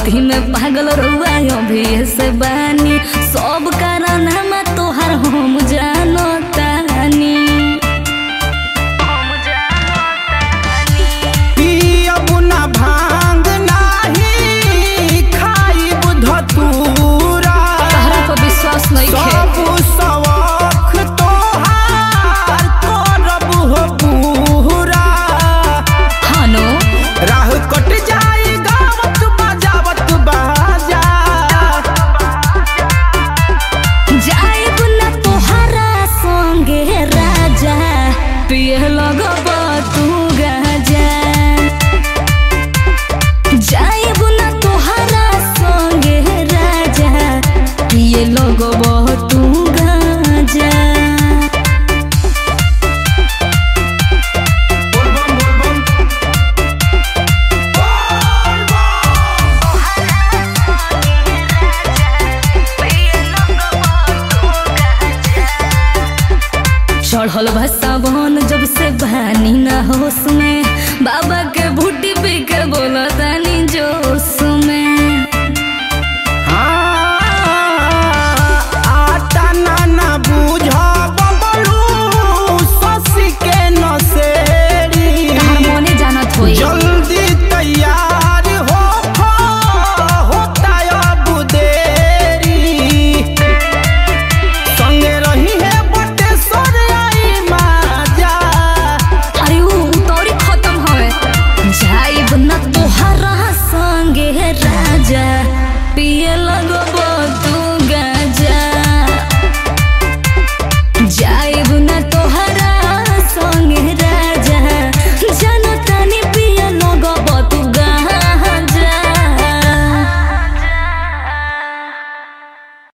भगती में पागल रुआ अभी से बानी सब कारण हम तोहर हम जानो तानी पियब ना भांग नाही खाइब धतूरा तहरा पर विश्वास नहीं खे सब शौक तोहार करब हो पूरा हानो राह कट जाई गावत बजावत बाजा जाइब ना तोहरा संगे राजा पिए लगब तू गाजा जाइब ना तोहरा संगे राजा पिए लगब तू गाजा चढ़ल भसावन जब से बहानी ना होश में